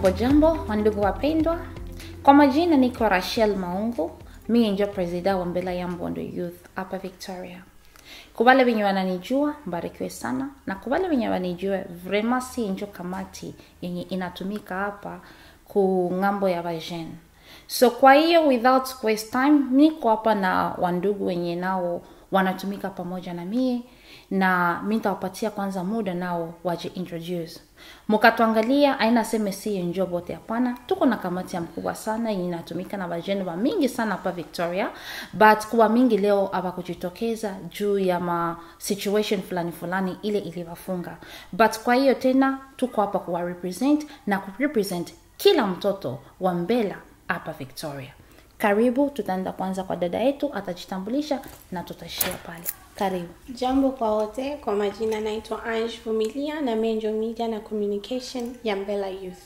Hamujambo wandugu wapendwa, kwa majina niko Rachel Maungu, mimi ndio presida wa Mbela ya Mbondo Youth hapa Victoria. Kwa wale wenye wananijua mbarikiwe sana, na kwa wale wenye wanijue vrema, si njo kamati yenye inatumika hapa ku ng'ambo ya vajene. So kwa hiyo without waste time, niko hapa na wandugu wenye nao wanatumika pamoja na mie na mi nitawapatia kwanza muda nao waje introduce mukatuangalia aina seme si njo bote hapana tuko na kamati ya mkubwa sana yenye inatumika na vajene wa mingi sana hapa victoria but kuwa mingi leo abakujitokeza juu ya ma situation fulani fulani ile iliwafunga but kwa hiyo tena tuko hapa kuwa represent na kurepresent kila mtoto wa mbela hapa victoria karibu tutaenda kwanza kwa dada yetu atajitambulisha na tutashia pale karibu Jambo kwa wote, kwa majina naitwa Ange Vumilia na Menjo Media na Communication ya Mbela Youth.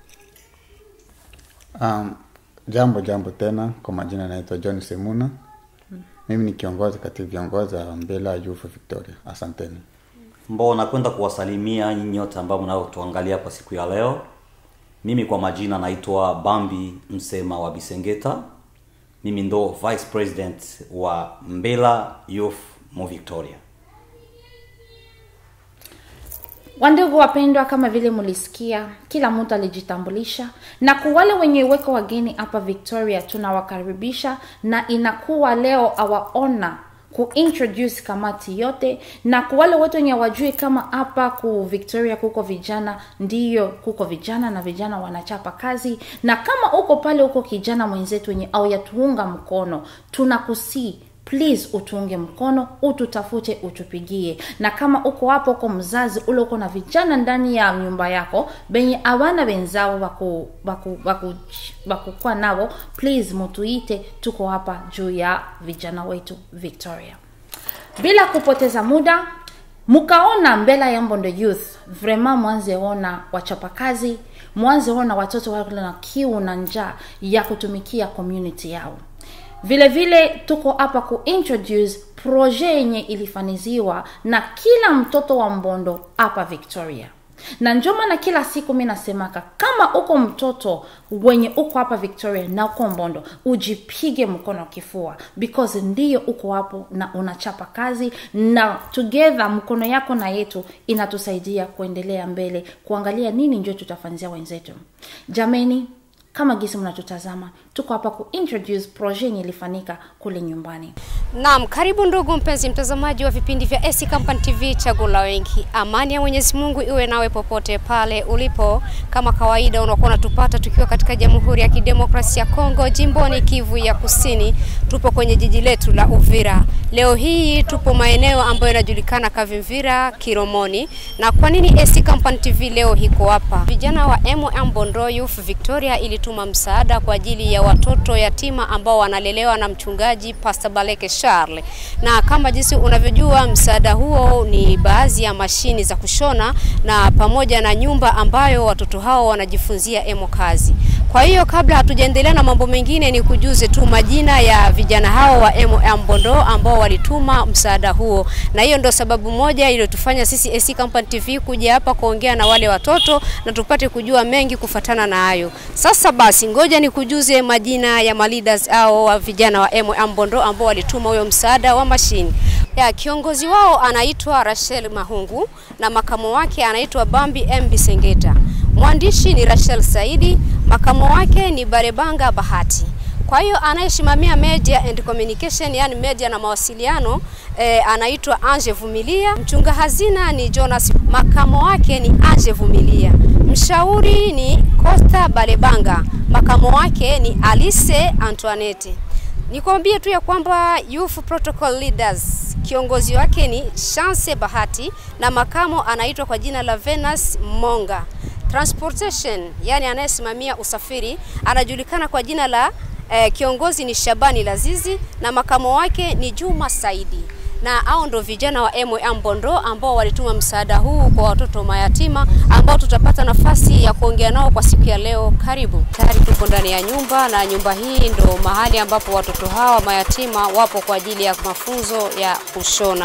Um, jambo jambo tena, kwa majina naitwa John Semuna. Mimi ni kiongozi kati viongozi wa Mbela Youth Victoria. Asanteni. ambao nakwenda kuwasalimia nyinyi nyote ambao mnaotuangalia kwa siku ya leo. Mimi kwa majina naitwa Bambi Msema wa Bisengeta. Mimi ndo vice president wa Mbela Youth mo Victoria. wandugu wapendwa kama vile mulisikia kila mtu alijitambulisha na kwa wale wenye weko wageni hapa victoria tunawakaribisha na inakuwa leo awaona kuintroduce kamati yote na kwa wale wote wenye wajui kama hapa ku victoria kuko vijana ndiyo kuko vijana na vijana wanachapa kazi na kama uko pale uko kijana mwenzetu wenye au yatuunga mkono tunakusii please utuunge mkono ututafute utupigie na kama uko hapo uko mzazi ule uko na vijana ndani ya nyumba yako benye awana wenzao waku, waku, waku, wakukuwa nao please mutuite tuko hapa juu ya vijana wetu victoria bila kupoteza muda mkaona mbela ya mbondo youth vrema mwanze ona wachapakazi mwanze ona watoto wale na kiu na njaa ya kutumikia community yao vile vile tuko hapa kuintroduce proje yenye ilifaniziwa na kila mtoto wa mbondo hapa victoria na njo maana kila siku mi nasemaka kama uko mtoto wenye uko hapa victoria na uko mbondo ujipige mkono kifua because ndiyo uko hapo na unachapa kazi na together mkono yako na yetu inatusaidia kuendelea mbele kuangalia nini njo tutafanyia wenzetu jameni kama gisi mnatutazama tuko hapa kuintroduce proje yenye ilifanyika kule nyumbani Naam, karibu ndugu mpenzi mtazamaji wa vipindi vya AC Company TV chaguo la wengi. Amani ya Mwenyezi Mungu iwe nawe popote pale ulipo. Kama kawaida unakuwa unatupata tukiwa katika Jamhuri ya Kidemokrasia ya Kongo, jimboni Kivu ya Kusini. Tupo kwenye jiji letu la Uvira. Leo hii tupo maeneo ambayo yanajulikana Kavimvira, Kiromoni. Na kwa nini AC Company TV leo hiko hapa? Vijana wa MM Bondo Youth Victoria ilituma msaada kwa ajili ya watoto yatima ambao wanalelewa na mchungaji Pastor Baleke Charles. Na kama jinsi unavyojua msaada huo ni baadhi ya mashini za kushona na pamoja na nyumba ambayo watoto hao wanajifunzia emo kazi. Kwa hiyo kabla hatujaendelea na mambo mengine, ni kujuze tu majina ya vijana hao wa MOM Bondo ambao walituma msaada huo, na hiyo ndio sababu moja iliyotufanya sisi AC Company TV kuja hapa kuongea na wale watoto na tupate kujua mengi kufatana na hayo. Sasa basi, ngoja nikujuze majina ya maleaders au wa vijana wa MOM Bondo ambao walituma huyo msaada wa mashini. Ya, kiongozi wao anaitwa Rachel Mahungu na makamo wake anaitwa Bambi M Bisengeta. Mwandishi ni Rachel Saidi, makamo wake ni Barebanga Bahati. Kwa hiyo anayesimamia media and communication, yani media na mawasiliano eh, anaitwa Ange Vumilia. Mchunga hazina ni Jonas, makamo wake ni Ange Vumilia. Mshauri ni Costa Balebanga, makamo wake ni Alice Antoinette. Nikwambie tu ya kwamba Youth Protocol Leaders kiongozi wake ni Chance Bahati na makamo anaitwa kwa jina la Venus Monga. Transportation, yani anayesimamia usafiri anajulikana kwa jina la eh, kiongozi ni Shabani Lazizi na makamo wake ni Juma Saidi na hao ndo vijana wa MOM Bondo ambao walituma msaada huu kwa watoto mayatima ambao tutapata nafasi ya kuongea nao kwa siku ya leo. Karibu. Tayari tupo ndani ya nyumba na nyumba hii ndo mahali ambapo watoto hawa mayatima wapo kwa ajili ya mafunzo ya kushona.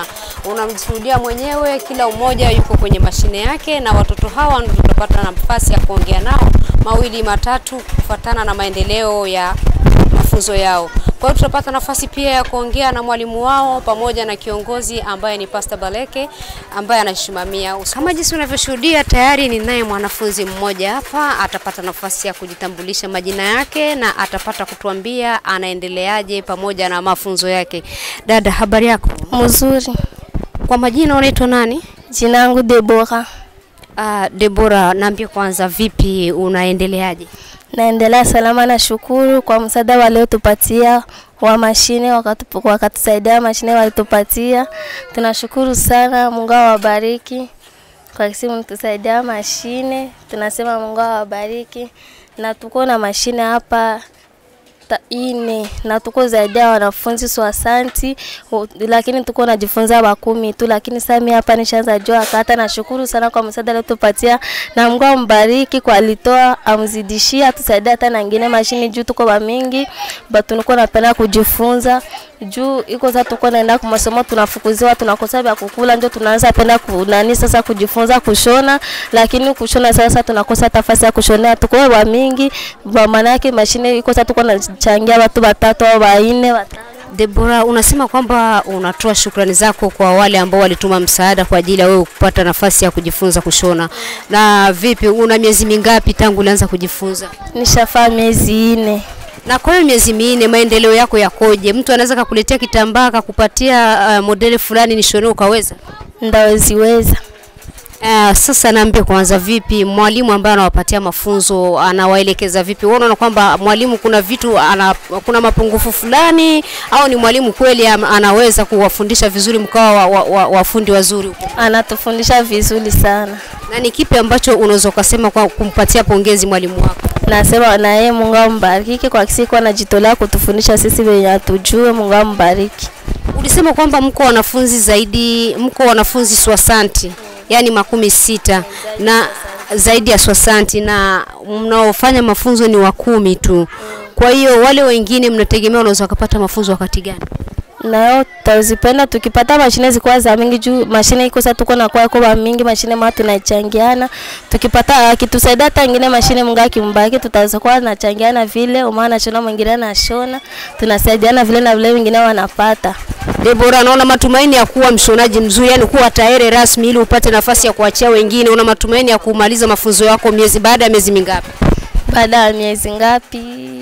unamshuhudia mwenyewe, kila mmoja yuko kwenye mashine yake, na watoto hawa ndio tutapata nafasi ya kuongea nao mawili matatu kufuatana na maendeleo ya mafunzo yao. Kwa hiyo tutapata nafasi pia ya kuongea na mwalimu wao pamoja na kiongozi ambaye ni Pastor Baleke ambaye anasimamia. Kama jinsi unavyoshuhudia, tayari ninaye mwanafunzi mmoja hapa, atapata nafasi ya kujitambulisha majina yake na atapata kutuambia anaendeleaje pamoja na mafunzo yake. Dada, habari yako? Mzuri. Kwa majina unaitwa nani? Jina yangu Debora. Uh, Debora, naambie kwanza, vipi unaendeleaje? Naendelea salama na shukuru kwa msaada waliotupatia wa mashine wakatu- wakatusaidia mashine walitupatia. Tunashukuru sana, Mungu awabariki kwa kisi mtusaidia mashine. Tunasema Mungu awabariki, na tuko na mashine hapa ta- ine na tuko zaidi ya wanafunzi swasanti, lakini tuko najifunza wakumi tu, lakini sasa mimi hapa nishaanza jua kata. Nashukuru sana kwa msaada aliotupatia, na Mungu ambariki kwa alitoa, amzidishie, atusaidie hata na ngine mashini juu tuko ba mingi ba tunakuwa napenda kujifunza juu iko sasa, tuko naenda kwa masomo, tunafukuziwa, tunakosa vya kukula, ndio tunaanza penda kunani sasa kujifunza kushona, lakini kushona sasa tunakosa nafasi ya kushonea, tuko wa mingi ba maana yake mashine iko sasa, tuko nachangia watu watatu au wanne watano. Debora, unasema kwamba unatoa shukrani zako kwa wale ambao walituma msaada kwa ajili ya wewe kupata nafasi ya kujifunza kushona. Na vipi, una miezi mingapi tangu ulianza kujifunza? Nishafaa miezi ine. Na kwa hiyo miezi minne, maendeleo yako yakoje? Mtu anaweza kakuletea kitambaa akakupatia uh, modeli fulani nishonee ukaweza? Ndaweziweza. Uh, sasa naambie kwanza, vipi mwalimu ambaye anawapatia mafunzo anawaelekeza vipi? Wewe unaona kwamba mwalimu kuna vitu ana, kuna mapungufu fulani, au ni mwalimu kweli am- anaweza kuwafundisha vizuri mkawa wa, wa, wa, wafundi wazuri huko? Anatufundisha vizuri sana. Na ni kipi ambacho unaweza ukasema kwa kumpatia pongezi mwalimu wako? Nasema na yeye Mungu ambariki kwa siku anajitolea kutufundisha sisi wenye hatujue. Mungu ambariki. Ulisema kwamba mko wanafunzi zaidi, mko wanafunzi swasanti, yani makumi sita na zaidi ya swasanti, na mnaofanya mafunzo ni wa kumi tu. Kwa hiyo wale wengine mnategemea wanaweza wakapata mafunzo wakati gani? nayo tutazipenda tukipata mashine zikuwa za mingi juu mashine iko sasa tuko na kwa kwa mingi mashine ma tunachangiana tukipata akitusaidia hata ingine mashine Mungu akimbaki tutazokuwa tunachangiana vile umaana shona mwingine anashona tunasaidiana vile na vile wengine wanapata Debora, naona matumaini ya kuwa mshonaji mzuri, yani kuwa tayari rasmi ili upate nafasi ya kuachia wengine. Una matumaini ya kumaliza mafunzo yako miezi baada ya miezi mingapi? baada ya miezi ngapi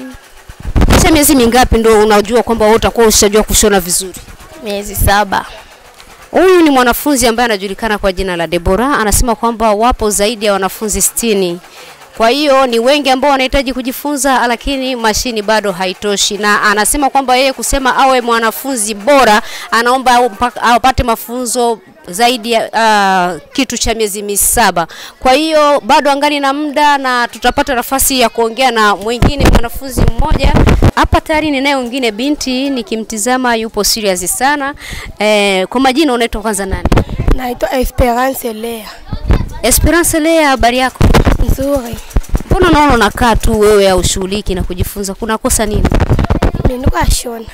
Kisha miezi mingapi ndio unajua kwamba wewe utakuwa ushajua kushona vizuri? miezi saba Huyu ni mwanafunzi ambaye anajulikana kwa jina la Debora, anasema kwamba wapo zaidi ya wanafunzi sitini. Kwa hiyo ni wengi ambao wanahitaji kujifunza, lakini mashini bado haitoshi, na anasema kwamba yeye kusema awe mwanafunzi bora, anaomba au mpaka- apate mafunzo zaidi ya uh, kitu cha miezi misaba. Kwa hiyo bado angali na muda na tutapata nafasi ya kuongea na mwingine mwanafunzi mmoja hapa. Tayari ninaye mwingine binti, nikimtizama yupo serious sana. Eh, kwa majina unaitwa kwanza nani? Naitwa Esperance Lea. Esperance Lea, habari yako? Nzuri. Mbona naona unakaa tu wewe au shughuliki na kujifunza? Kuna kosa nini? Mimi niko ashona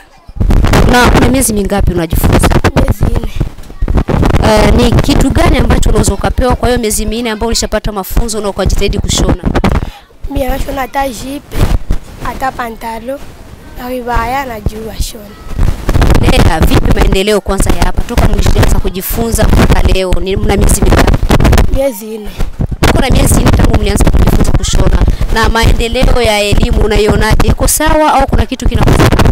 Na kuna miezi mingapi unajifunza? miezi nne. Uh, ni kitu gani ambacho unaweza ukapewa kwa hiyo miezi minne ambayo ulishapata mafunzo na ukajitahidi kushona? Mimi nashona hata jipe, hata pantalo, na vibaya najua shona. Lea, vipi maendeleo kwanza ya hapa toka mlianza kujifunza mpaka leo? Ni mna miezi mingapi? Miezi nne. Kuna miezi nne tangu mlianza kujifunza kushona, na maendeleo ya elimu unaionaje? Iko sawa au kuna kitu kinakosekana?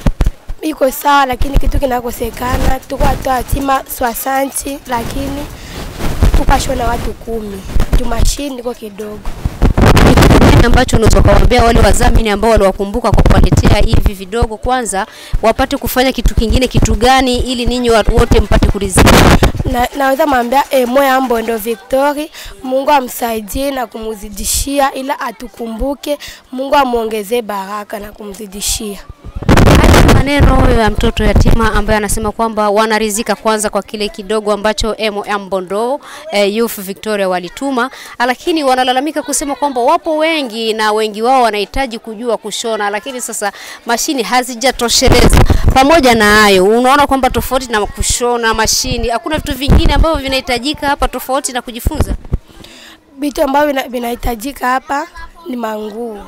Iko sawa, lakini kitu kinakosekana, tuko watu atima swasanti, lakini tukashona watu kumi. Jumashini iko kidogo. Ni kitu gani ambacho unaweza kuwaambia wale wadhamini ambao waliwakumbuka kwa kuwaletea hivi vidogo, kwanza wapate kufanya kitu kingine kitu gani, ili ninyi watu wote mpate kuridhika? na, naweza mwambia emo ya Mbondo Victory, Mungu amsaidie na kumzidishia, ila atukumbuke, Mungu amuongezee baraka na kumzidishia. maneno ya mtoto yatima ambaye anasema kwamba wanarizika kwanza kwa kile kidogo ambacho MOM Bondo eh, Youth Victoria walituma, lakini wanalalamika kusema kwamba wapo wengi na wengi wao wanahitaji kujua kushona, lakini sasa mashini hazijatosheleza. Pamoja na hayo, unaona kwamba tofauti na kushona mashini, hakuna vitu vingine ambavyo vinahitajika hapa tofauti na kujifunza. Vitu ambavyo vina- vinahitajika hapa ni manguo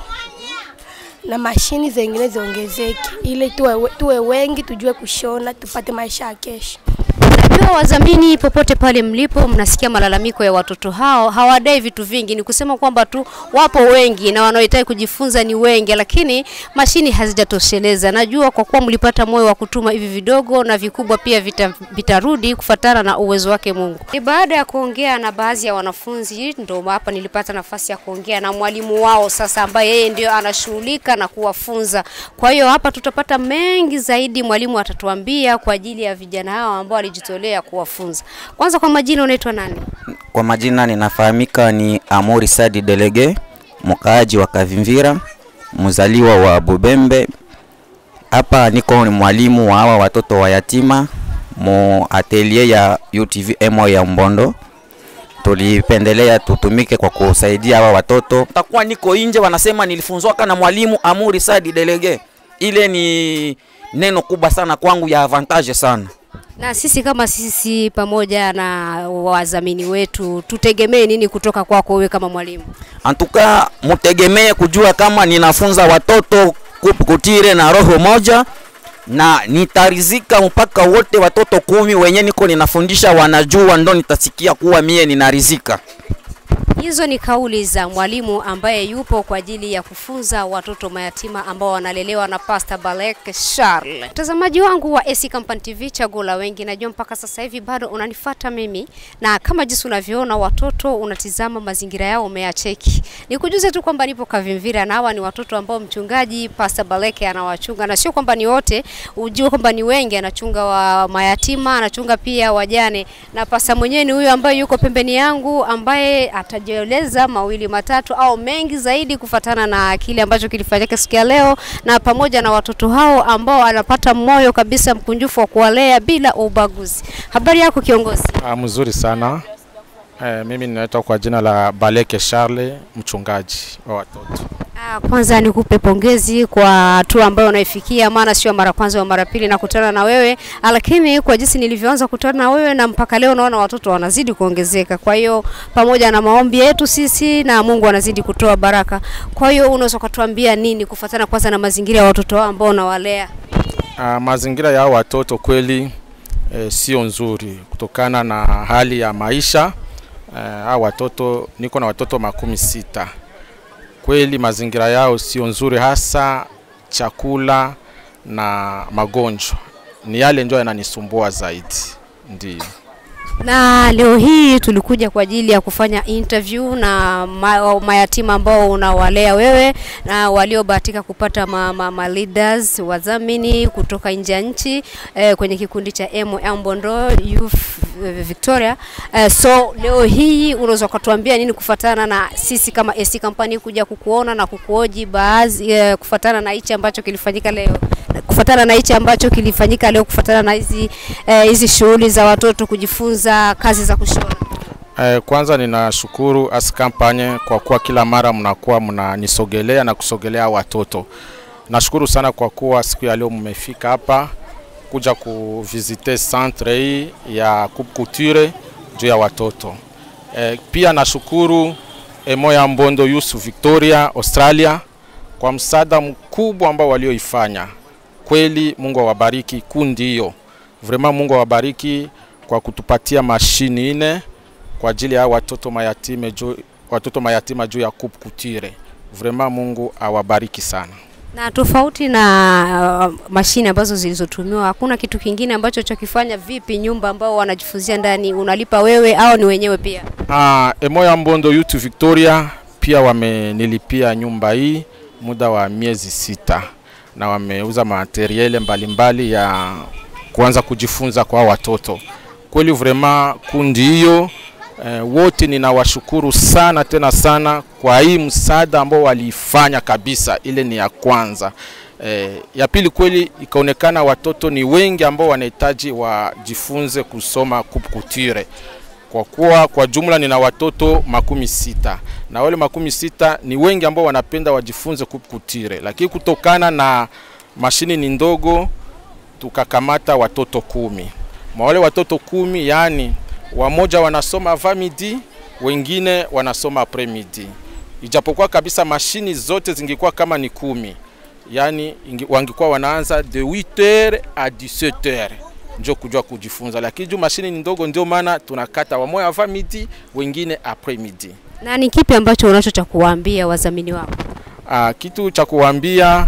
na mashini zingine ziongezeke, ili tuwe, tuwe wengi tujue kushona tupate maisha ya kesho. Najua wadhamini popote pale mlipo mnasikia malalamiko ya watoto hao, hawadai vitu vingi, ni kusema kwamba tu wapo wengi na wanaohitaji kujifunza ni wengi, lakini mashini hazijatosheleza. Najua kwa kuwa mlipata moyo wa kutuma hivi vidogo na vikubwa pia vita, vitarudi kufatana na uwezo wake Mungu. Ni baada ya kuongea na baadhi ya wanafunzi, ndo hapa nilipata nafasi ya kuongea na mwalimu wao sasa, ambaye yeye ndio anashughulika na kuwafunza. Kwa hiyo hapa tutapata mengi zaidi, mwalimu atatuambia kwa ajili ya vijana hao ambao walijitolea kuwafunza. Kwanza, kwa majina unaitwa nani? Kwa majina ninafahamika ni Amori Sadi Delege, mkaaji wa Kavimvira, mzaliwa wa Bubembe. Hapa niko ni mwalimu wa hawa watoto wa yatima mu atelier ya UTV MO ya Mbondo. Tulipendelea tutumike kwa kusaidia hawa watoto. Takuwa niko nje, wanasema nilifunzwaka na mwalimu Amuri Sadi Delege. Ile ni neno kubwa sana kwangu ya avantage sana. Na sisi kama sisi pamoja na wadhamini wetu tutegemee nini kutoka kwako wewe kama mwalimu? Antuka mutegemee kujua kama ninafunza watoto kup- kutire na roho moja na nitarizika mpaka wote watoto kumi wenye niko ninafundisha wanajua, ndo nitasikia kuwa mie ninarizika. Hizo ni kauli za mwalimu ambaye yupo kwa ajili ya kufunza watoto mayatima ambao wanalelewa na Pastor Balek Charles. Mtazamaji wangu wa AC Company TV, chaguo la wengi, najua mpaka sasa hivi bado unanifata mimi, na kama jinsi unavyoona watoto unatizama mazingira yao umeyacheki. Nikujuze tu kwamba nipo Kavimvira na hawa ni watoto ambao mchungaji Pastor Balek anawachunga, na sio kwamba ni wote, ujue kwamba ni wengi, anachunga wa mayatima, anachunga pia wajane, na pasa mwenyewe ni huyu ambaye yuko pembeni yangu ambaye atajieleza mawili matatu au mengi zaidi kufatana na kile ambacho kilifanyika siku ya leo, na pamoja na watoto hao ambao anapata moyo kabisa mkunjufu wa kuwalea bila ubaguzi. Habari yako kiongozi? Ah, mzuri sana. Eh, mimi ninaitwa kwa jina la Baleke Charles, mchungaji wa watoto. Ah, Kwanza nikupe pongezi kwa hatua ambayo unaifikia, maana sio mara kwanza au mara pili nakutana na wewe, ah, lakini kwa jinsi nilivyoanza kukutana na wewe na mpaka leo naona watoto wanazidi kuongezeka. Kwa hiyo pamoja na maombi yetu sisi na Mungu anazidi kutoa baraka. Kwa hiyo unaweza ukatuambia nini kufuatana kwanza na mazingira ya watoto hao ambao unawalea? Ah, mazingira ya hao watoto kweli eh, sio nzuri kutokana na hali ya maisha. Eh, hao watoto niko na watoto makumi sita. Kweli mazingira yao sio nzuri, hasa chakula na magonjwa ni yale ndio yananisumbua zaidi, ndio. Na leo hii tulikuja kwa ajili ya kufanya interview na ma, mayatima ambao unawalea wewe na waliobahatika kupata ma, ma, ma leaders wadhamini kutoka nje ya nchi eh, kwenye kikundi cha MOM Bondo Youth eh, Victoria. Eh, so leo hii unaweza ukatuambia nini kufatana na sisi kama AC Company kuja kukuona na kukuoji baadhi eh, kufatana na hichi ambacho kilifanyika leo kufatana na hichi ambacho kilifanyika leo kufatana na hizi eh, hizi shughuli za watoto kujifunza kazi za kushona. Eh, kwanza ninashukuru as kampanye kwa kuwa kila mara mnakuwa mnanisogelea na kusogelea watoto. Nashukuru sana kwa kuwa siku ya leo mmefika hapa kuja kuvisite centre hii ya Coupe Couture juu ya watoto. Eh, pia nashukuru Emo ya Mbondo Youth Victoria Australia kwa msaada mkubwa ambao walioifanya. Kweli Mungu awabariki kundi hiyo. Vraiment Mungu awabariki kwa kutupatia mashini ine kwa ajili ya watoto mayatima juu watoto mayatima juu ya Coupe Couture. Vraiment Mungu awabariki sana. Na tofauti na uh, mashine ambazo zilizotumiwa, hakuna kitu kingine ambacho chokifanya. Vipi nyumba ambao wanajifunzia ndani, unalipa wewe au ni wenyewe pia? Ah, Emoya Mbondo Youth Victoria pia wamenilipia nyumba hii muda wa miezi sita na wameuza materiele mbalimbali ya kuanza kujifunza kwa watoto. Kweli vraiment kundi hiyo eh, wote ninawashukuru sana tena sana kwa hii msaada ambao waliifanya kabisa. Ile ni ya kwanza. Eh, ya pili kweli ikaonekana watoto ni wengi ambao wanahitaji wajifunze kusoma coupe couture kwa kuwa kwa jumla nina watoto makumi sita na wale makumi sita ni wengi ambao wanapenda wajifunze coupe couture, lakini kutokana na mashini ni ndogo tukakamata watoto kumi. Mwa wale watoto kumi, yani wamoja wanasoma avant midi, wengine wanasoma après midi, ijapokuwa kabisa mashini zote zingekuwa kama ni kumi, yani ingi- wangekuwa wanaanza de 8h à 17h njo kujua kujifunza, lakini juu mashini ni ndogo, ndio maana tunakata wamoja avant midi, wengine après midi. Na ni kipi ambacho unacho cha kuwaambia wadhamini wako? Uh, kitu cha kuwaambia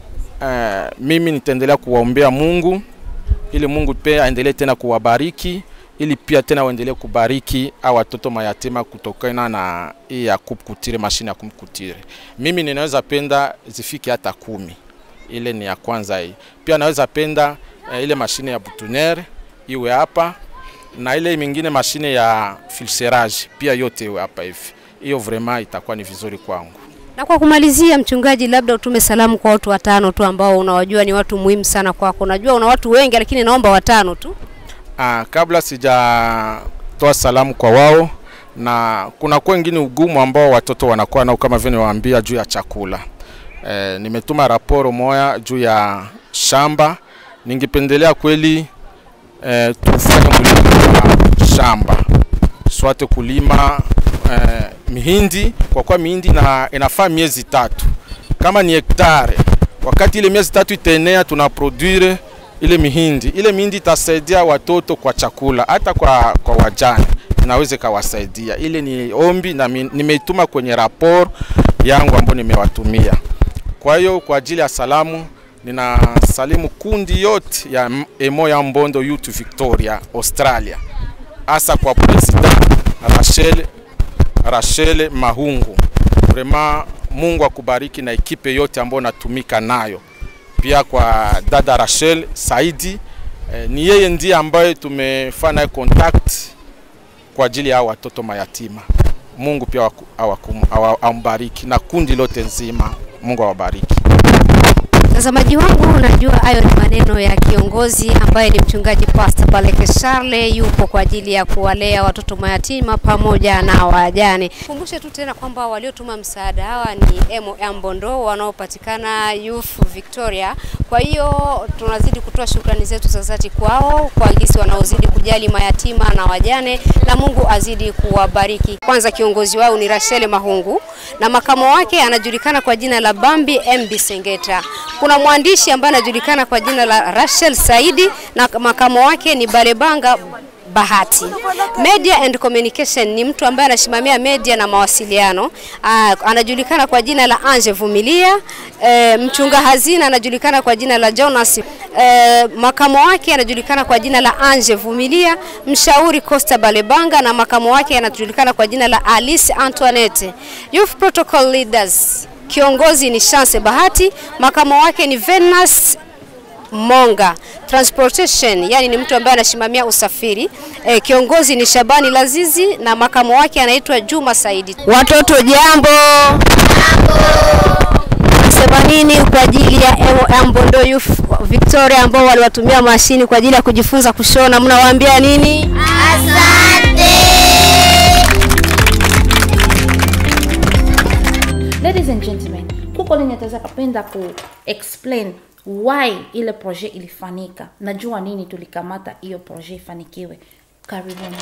uh, mimi nitaendelea kuwaombea Mungu ili Mungu pia aendelee tena kuwabariki ili pia tena waendelee kubariki au watoto mayatima kutokana na hii ya coupe couture, mashine ya coupe couture. Mimi ninaweza penda zifike hata kumi, ile ni ya kwanza hii. Pia naweza penda uh, ile mashine ya boutonniere iwe hapa na ile mingine mashine ya filserage pia yote iwe hapa hivi. Hiyo vraiment itakuwa ni vizuri kwangu. Na kwa kumalizia, mchungaji, labda utume salamu kwa watu watano tu ambao unawajua ni watu muhimu sana kwako. Najua una watu wengi, lakini naomba watano tu. Ah, kabla sijatoa salamu kwa wao, na kuna kwa wengine ugumu ambao watoto wanakuwa nao kama vile niwaambia juu ya chakula. E, nimetuma raporo moya juu ya shamba. Ningependelea kweli e, tufanye mlimo wa shamba swate kulima e, mihindi kwa kuwa mihindi na inafaa miezi tatu kama ni hektare. Wakati ile miezi tatu itaenea, tuna produire ile mihindi. Ile mihindi itasaidia watoto kwa chakula, hata kwa, kwa wajane inaweza ikawasaidia. Ile ni ombi na mi- nimeituma kwenye rapor yangu ambayo nimewatumia. Kwa hiyo kwa ajili ya salamu ninasalimu kundi yote ya M- Emo ya Mbondo Youth Victoria Australia, hasa kwa president Rachel Rachel Mahungu. Vraiment Mungu akubariki na ekipe yote ambayo natumika nayo. Pia kwa dada Rachel Saidi eh, ni yeye ndiye ambaye tumefanya naye contact kwa ajili ya hao watoto mayatima. Mungu pia awaku- awakum- awa- ambariki na kundi lote nzima. Mungu awabariki. Mtazamaji wangu, najua hayo ni maneno ya kiongozi ambaye ni mchungaji Pastor Baleke Charle, yupo kwa ajili ya kuwalea watoto mayatima pamoja na wajane. Kumbushe tu tena kwamba waliotuma msaada hawa ni MOM Bondo wanaopatikana Youth Victoria. Kwa hiyo tunazidi kutoa shukrani zetu za dhati kwao kwa gisi wanaozidi kujali mayatima na wajane, na Mungu azidi kuwabariki. Kwanza kiongozi wao ni Rachel Mahungu na makamo wake anajulikana kwa jina la Bambi MB Sengeta. Kuna mwandishi ambaye anajulikana kwa jina la Rachel Saidi na makamo wake ni Balebanga Bahati. Media and Communication ni mtu ambaye anasimamia media na mawasiliano. Aa, anajulikana kwa jina la Anje Vumilia. E, mchunga hazina anajulikana kwa jina la Jonas. E, makamo wake anajulikana kwa jina la Anje Vumilia. Mshauri Costa Balebanga na makamo wake anajulikana kwa jina la Alice Antoinette. Youth Protocol Leaders Kiongozi ni Chance Bahati, makamo wake ni Venus Monga. Transportation, yani ni mtu ambaye anasimamia usafiri. E, kiongozi ni Shabani Lazizi na makamo wake anaitwa Juma Saidi. Watoto jambo. Sema nini kwa ajili ya MOM Bondo Youth Victoria ambao waliwatumia mashini kwa ajili ya kujifunza kushona, mnawaambia nini? ladies and gentlemen kuko lenye taweza kapenda ku explain why ile projet ilifanyika najua nini tulikamata hiyo projet ifanikiwe karibuni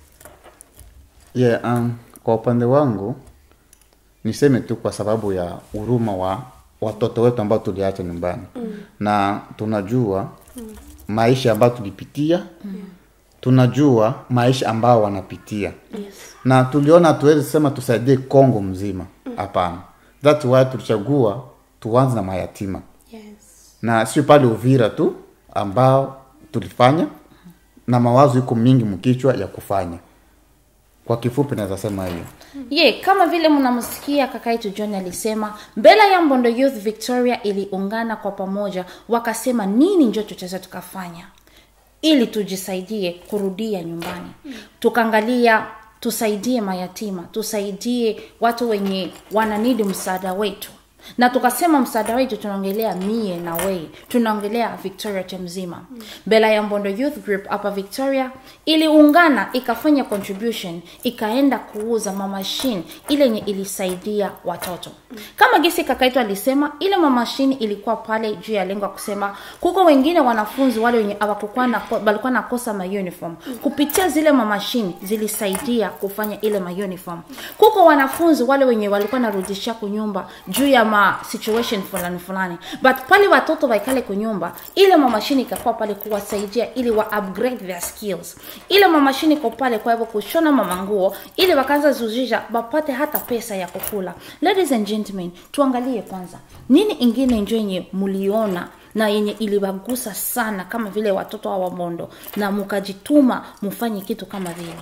yeah, um, kwa upande wangu niseme tu kwa sababu ya huruma wa watoto wetu ambao tuliacha nyumbani mm. na tunajua mm. maisha ambayo tulipitia mm. tunajua maisha ambao wanapitia Yes. na tuliona hatuwezi sema tusaidie Kongo mzima hapana that's why tulichagua tuanze na mayatima Yes. na sio pale Uvira tu ambao tulifanya na mawazo iko mingi mkichwa ya kufanya. Kwa kifupi naweza sema hiyo. ye kama vile mnamsikia kaka yetu john alisema mbele ya mbondo youth victoria iliungana kwa pamoja wakasema nini njo tutaweza tukafanya ili tujisaidie kurudia nyumbani tukaangalia tusaidie mayatima tusaidie watu wenye wananidi msaada wetu na tukasema msaada wetu tunaongelea mie na wei tunaongelea victoria te mzima bela ya mbondo youth group hapa victoria iliungana ikafanya contribution ikaenda kuuza mamashine ile yenye ilisaidia watoto kama gisi kakaitu alisema ile mamashine ilikuwa pale juu ya lengo ya kusema kuko wengine wanafunzi wale wenye hawakukuwa na walikuwa nakosa mauniform kupitia zile mamashine zilisaidia kufanya ile mauniform kuko wanafunzi wale wenye walikuwa narudishia kunyumba juu ya ma situation fulani fulani but pale watoto waikale kunyumba ile mamashini ikakuwa pale kuwasaidia ili wa upgrade their skills ile mamashini iko pale kwa hivyo kushona mamanguo ili wakaanza zuzisha wapate hata pesa ya kukula ladies and gentlemen tuangalie kwanza nini ingine njo yenye muliona na yenye iliwagusa sana kama vile watoto wa wamondo na mukajituma mufanye kitu kama vile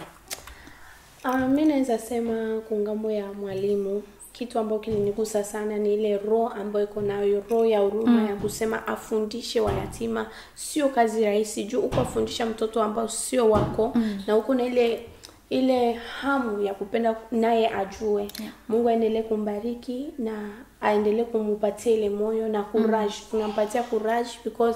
Uh, mi naweza sema kungambo ya mwalimu kitu ambayo kilinigusa sana ni ile roho ambayo iko nayo roho ya huruma mm. ya kusema afundishe wayatima sio kazi rahisi juu uko afundisha mtoto ambao sio wako mm. na uko na ile ile hamu ya kupenda naye ajue yeah. mungu aendelee kumbariki na aendelee kumupatia ile moyo na courage mm. tunampatia courage because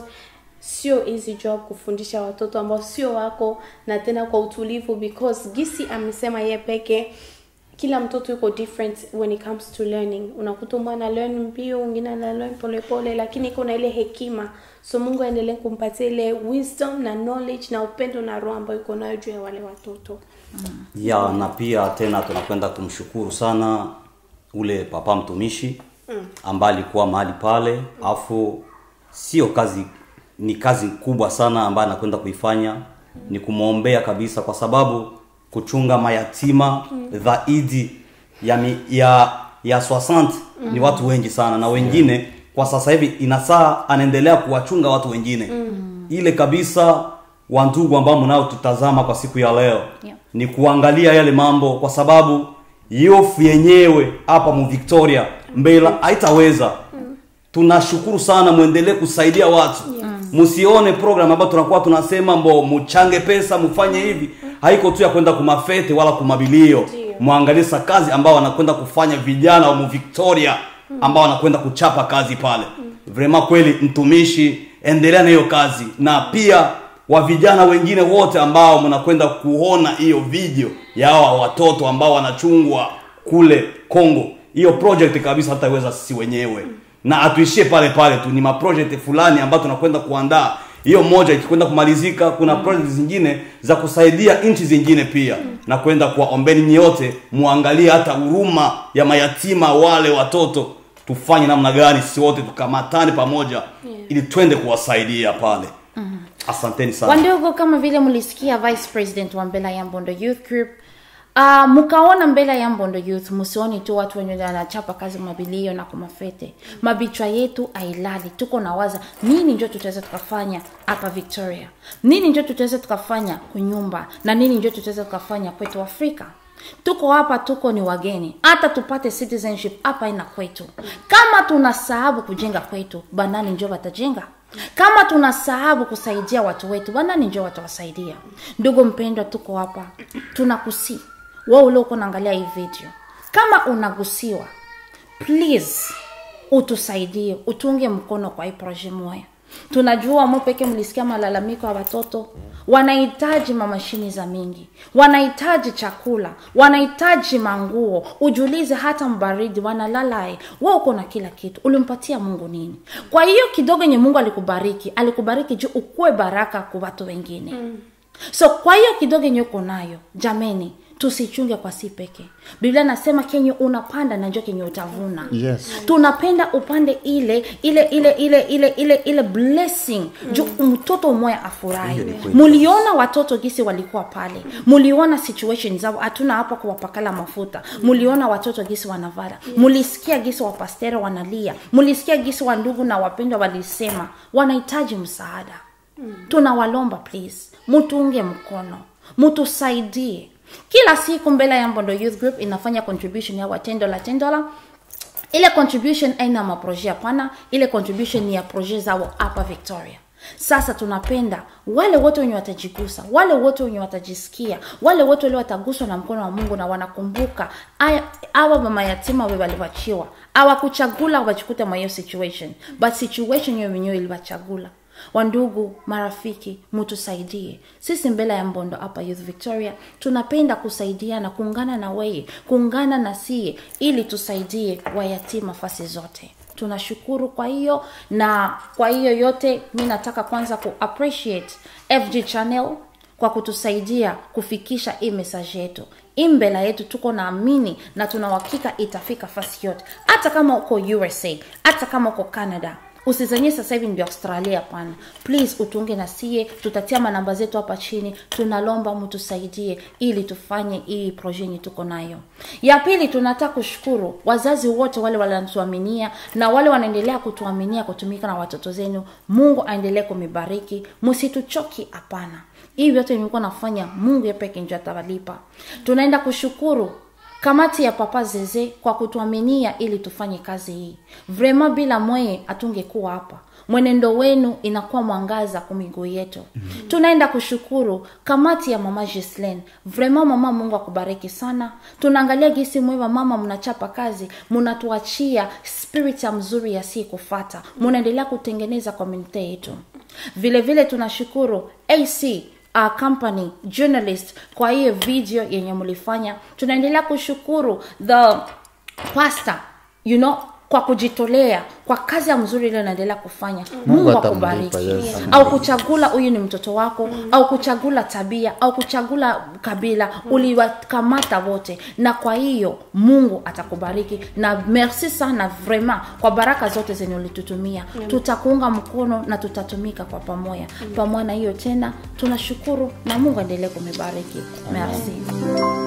sio easy job kufundisha watoto ambao sio wako na tena kwa utulivu because gisi amesema ye peke kila mtoto yuko different when it comes to learning unakuta mwana learn mbio mwingine ana learn polepole lakini iko na ile hekima so mungu aendelee kumpatia ile wisdom na knowledge na upendo na roho ambayo iko nayo juu ya wale watoto ya na pia tena tunakwenda kumshukuru sana ule papa mtumishi ambaye alikuwa mahali pale afu sio kazi ni kazi kubwa sana ambayo anakwenda kuifanya ni kumwombea kabisa kwa sababu kuchunga mayatima zaidi ya, mi- ya ya 60 ni watu wengi sana na wengine kwa sasa hivi inasaa anaendelea kuwachunga watu wengine ile kabisa wandugu ambao mnao tutazama kwa siku ya leo Yeah. ni kuangalia yale mambo kwa sababu yofu yenyewe hapa mu Victoria mbela haitaweza tunashukuru sana mwendelee kusaidia watu msione program ambayo tunakuwa tunasema mbo muchange pesa mfanye hivi haiko tu ya kwenda kumafete wala kumabilio mwangalie sa kazi ambao wanakwenda kufanya vijana wa mu Victoria ambao wanakwenda kuchapa kazi pale vrema kweli mtumishi endelea na hiyo kazi na pia wa vijana wengine wote ambao mnakwenda kuona hiyo video ya hawa watoto ambao wanachungwa kule Kongo hiyo project kabisa hataweza sisi wenyewe na atuishie pale pale tu ni maproject fulani ambayo tunakwenda kuandaa hiyo moja ikikwenda kumalizika kuna project zingine za kusaidia nchi zingine pia na kwenda kuwaombeni nyote muangalie hata huruma ya mayatima wale watoto tufanye namna gani sisi wote tukamatane pamoja ili twende kuwasaidia pale asanteni sana wandogo kama vile mlisikia vice president wa mbela ya mbondo youth group Uh, mkaona mbele ya mbondo youth msioni tu watu wenye wanachapa kazi mabilio na kumafete mabichwa yetu ailali tuko na waza nini njo tutaweza tukafanya hapa victoria nini njo tutaweza tukafanya kunyumba na nini njo tutaweza tukafanya kwetu afrika tuko hapa tuko ni wageni hata tupate citizenship hapa ina kwetu kama tunasahabu kujenga kwetu banani njo watajenga kama tunasahabu kusaidia watu wetu banani njo watawasaidia ndugu mpendwa tuko hapa tunakusii we ulioko naangalia hii video kama unagusiwa please utusaidie utunge mkono kwa hii proje moya tunajua mo peke mlisikia malalamiko ya watoto wanahitaji mamashini za mingi wanahitaji chakula wanahitaji manguo ujulize hata mbaridi wanalalae we uko na kila kitu ulimpatia mungu nini kwa hiyo kidogo yenye mungu alikubariki alikubariki juu ukuwe baraka kwa watu wengine mm. so kwa hiyo kidogo yenye uko nayo jameni tusichunge kwa si peke biblia nasema kenye unapanda na njo kenye utavuna Yes. tunapenda upande ile ile ile ile ile ile ile blessing mm. juu mtoto mmoja afurahi Hiyo ni kweli. muliona watoto gisi walikuwa pale muliona situation zao hatuna hapa kuwapakala mafuta muliona watoto gisi wanavala mulisikia gisi wapastero wanalia mulisikia gisi wandugu na wapendwa walisema wanahitaji msaada tunawalomba please mutuunge mkono mutusaidie kila siku mbele ya mbondo youth group inafanya contribution ya watendola tendola ile contribution aina maproje hapana ile contribution ni ya proje zao hapa victoria sasa tunapenda wale wote wenye watajigusa wale wote wenye watajisikia wale wote wale wataguswa na mkono wa mungu na wanakumbuka aya- awa mama yatima we waliwachiwa awakuchagula wachikute mwa hiyo situation but situation hiyo wenyewe iliwachagula wandugu marafiki mutusaidie sisi mbele ya mbondo hapa youth victoria tunapenda kusaidiana kuungana na weye kuungana na sie ili tusaidie wayatima fasi zote tunashukuru kwa hiyo na kwa hiyo yote mi nataka kwanza ku appreciate fg channel kwa kutusaidia kufikisha hii message yetu hii mbela yetu tuko naamini na tuna uhakika itafika fasi yote hata kama uko usa hata kama uko canada usizanie sasa hivi ndio australia hapana please utunge na sie tutatia manamba zetu hapa chini tunalomba mtusaidie ili tufanye hii proje yenye tuko nayo ya pili tunataka kushukuru wazazi wote wale wanatuaminia na wale wanaendelea kutuaminia kutumika na watoto zenu mungu aendelee kumibariki msituchoki hapana hii vyote nimekuwa nafanya mungu yepeke njo atawalipa tunaenda kushukuru kamati ya papa zeze kwa kutuaminia ili tufanye kazi hii vrema bila mweye hatungekuwa hapa mwenendo wenu inakuwa mwangaza kwa miguu yetu mm-hmm. tunaenda kushukuru kamati ya mama Gislen. vrema mama mungu akubariki sana tunaangalia gisi mwewa mama mnachapa kazi mnatuachia spirit ya mzuri ya si kufata munaendelea kutengeneza komunite yetu vile vile tunashukuru ac uh, company journalist kwa hiyo video yenye mlifanya tunaendelea kushukuru the pastor you know kwa kujitolea kwa kazi ya mzuri ile unaendelea kufanya Mungu mungu atamlipa, akubariki yes. au kuchagula huyu ni mtoto wako au kuchagula tabia au kuchagula kabila uliwakamata wote na kwa hiyo mungu atakubariki na merci sana vraiment kwa baraka zote zenye ulitutumia tutakuunga mkono na tutatumika kwa pamoja pamoja na hiyo tena tunashukuru na mungu aendelee kumibariki merci